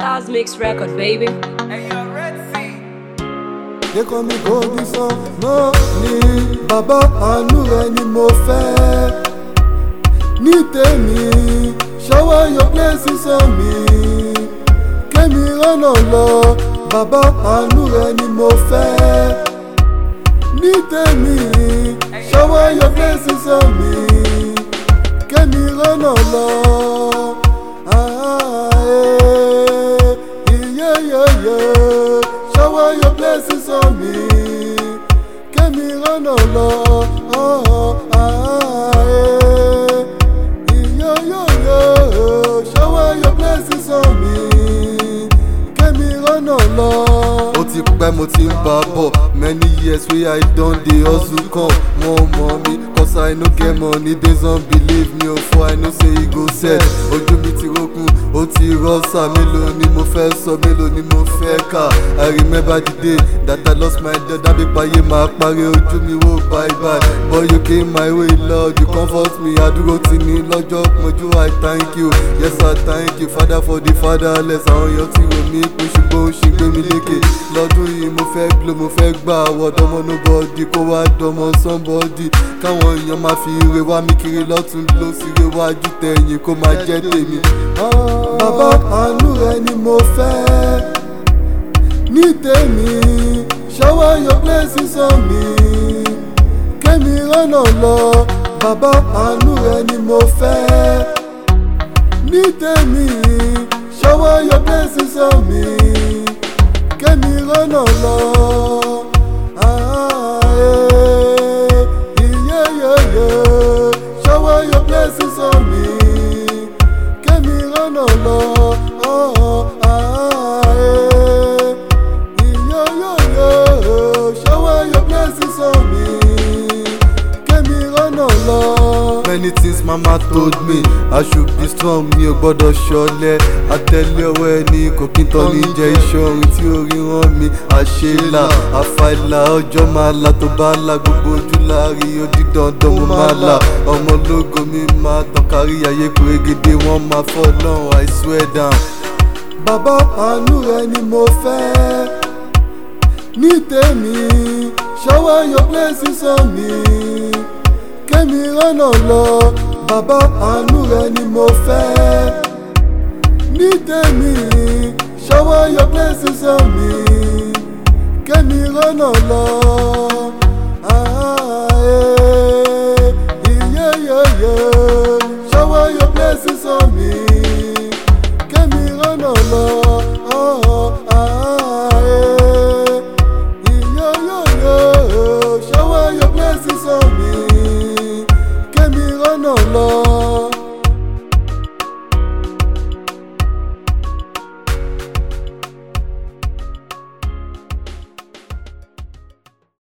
Stars Mix Record, baby. They call me golden son, no ni bàbá àánú rẹ ni mo fẹ́. Ní tèmi, shower your blessings on me. Kémi rọ́nà lọ, bàbá àánú rẹ ni mo fẹ́. Ní tèmi, shower your blessings on me. Kémi rọ́nà lọ. Ah, eh, yeah, yeah, yeah. Shower your blessings on me. Kémi rọ́nà lọ. Oh, ah, eh. Yo, yo, yo. Shower your blessings on me. Kémi rọ́nà lọ. Ó ti pẹ́ mo ti ń bá a bọ̀ many years wey I don dey hustle come wọ́n mọ̀ mi cause I no get money based on belief mi ò fọ́ I know say e go set ojú mi ti rókun ó ti rọ́ọ̀sà mélòó ni mo fẹ́ sọ mélòó ni mo fẹ́ kà I remember the day that I lost my dad dábí payé máa parí ojú mi wò bye bye but you came my way Lord you comfort me àdúró tì mí lọ́jọ́ pọ́njú I thank you yes I thank you father for the fatherless àwọn èèyàn ti rò mí pé ṣùgbọ́n ó ṣì gbé mi lékè lọ́dún yìí mo fẹ́ glo mo fẹ́ gbà wọ́dọ́mọ nobody kó wá dọ́mọ somebody káwọn èèyàn máa fi ire wá mi kiri lọ́tún ló sì re wájú tẹ̀yìn kó máa jẹ́ tèmi. bàbá àánú rẹ ni mo fẹ́ ní tèmi shower your blessings on me kémi rọ́nà lọ bàbá àánú rẹ ni mo fẹ́ ní tèmi shower your blessings on me kémi rọ́nà lọ. Ah, eh, yeah, yeah, yeah. Shower your blessings on me. Kémi rọ́nà lọ. Oh, ah, eh, yeah, yeah, yeah. Shower your blessings on me. Kémi rọ́nà lọ. Many things mama told me I should be strong mi ò gbọ́dọ̀ ṣọlẹ̀ àtẹ̀lé ọwọ́ ẹni kò kí n tọ́ ní jẹ́ iṣẹ́ orin tí orí rán mi àṣelà àfàìlà ọjọ́ máa la tó bá la gbogbo ojú láàrí odi dandan mo máa la ọmọ ológo mi máa tàn kárí ayé pérégedé wọ́n máa fọ́ lọ́rùn I swear down. bàbá àánú rẹ ni mo fẹ́ ní tèmi shower your blessings on me kémi rọ́nà lọ bàbá àánú rẹ ni mo fẹ́ ní tèmi shower your blessings on me kémi rọ́nà lọ. Ah, eh, yeah, yeah, yeah. Shower your blessings on me kémi rọ́nà lọ.